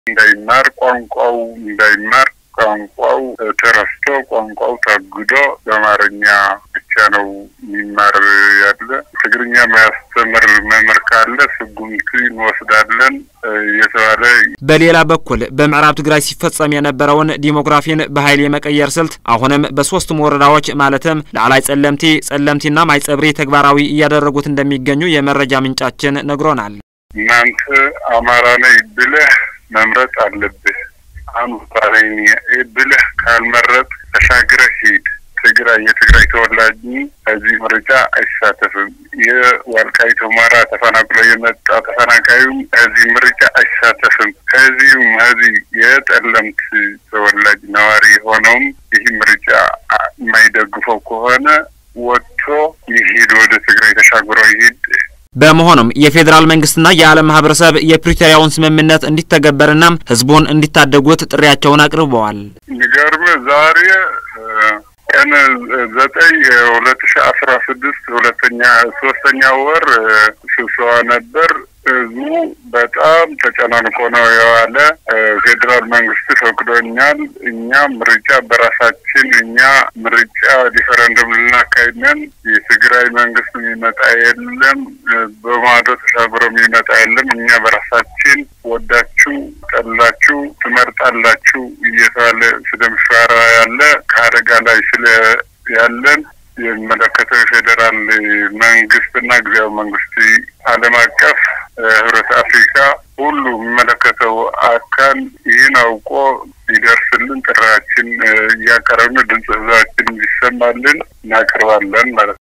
እንዳይማር ቋንቋው እንዳይማር ቋንቋው ተረስቶ ቋንቋው ታግዶ በአማርኛ ብቻ ነው የሚማር ያለ። ትግርኛ የሚያስተምር መምህር ካለ ስጉምቲ እንወስዳለን እየተባለ በሌላ በኩል በምዕራብ ትግራይ ሲፈጸም የነበረውን ዲሞግራፊን በኃይል የመቀየር ስልት አሁንም በሶስቱም ወረዳዎች ማለትም ላዕላይ ጸለምቲ፣ ጸለምቲና ማይጸብሪ ተግባራዊ እያደረጉት እንደሚገኙ የመረጃ ምንጫችን ነግሮናል። እናንተ አማራ ነኝ ብለህ መምረጥ አለብህ። አማራ ነኝ ብለህ ካልመረጥ ተሻግረህ ሂድ። ትግራይ የትግራይ ተወላጅ ከዚህ ምርጫ አይሳተፍም። የዋልቃይት ሁመራ ተፈናቅሎ የመጣ ተፈናቃዩም ከዚህ ምርጫ አይሳተፍም። ከዚሁም ከዚህ የጠለምት ተወላጅ ነዋሪ የሆነውም ይህ ምርጫ የማይደግፈው ከሆነ ወጥቶ ይሂድ፣ ወደ ትግራይ ተሻግሮ ይሂድ። በመሆኑም የፌዴራል መንግስትና የዓለም ማህበረሰብ የፕሪቶሪያውን ስምምነት እንዲተገበርና ህዝቡን እንዲታደጉት ጥሪያቸውን አቅርበዋል። የሚገርም ዛሬ ቀን ዘጠኝ ሁለት ሺ አስራ ስድስት ሁለተኛ ሶስተኛ ወር ስብሰባ ነበር። ህዝቡ በጣም ተጨናንቆ ነው የዋለ። ፌዴራል መንግስት ፈቅዶኛል፣ እኛ ምርጫ በራሳችን እኛ ምርጫ ሪፈረንደም ልናካሂድ ነን። የትግራይ መንግስት የሚመጣ የለም፣ በማዶ ተሻግሮ የሚመጣ የለም። እኛ በራሳችን ወዳችሁ ጠላችሁ ትመርጣላችሁ እየተባለ ስለሚፈራ ያለ ከአደጋ ላይ ስለ ያለን የሚመለከተው የፌዴራል መንግስትና ጊዜያዊ መንግስት ዓለም አቀፍ ህብረት አፍሪካ ሁሉ የሚመለከተው አካል ይህን አውቆ ሊደርስልን ጥሪያችን እያቀረብን ድምፅ ህዝባችን እንዲሰማልን እናቀርባለን ማለት ነው።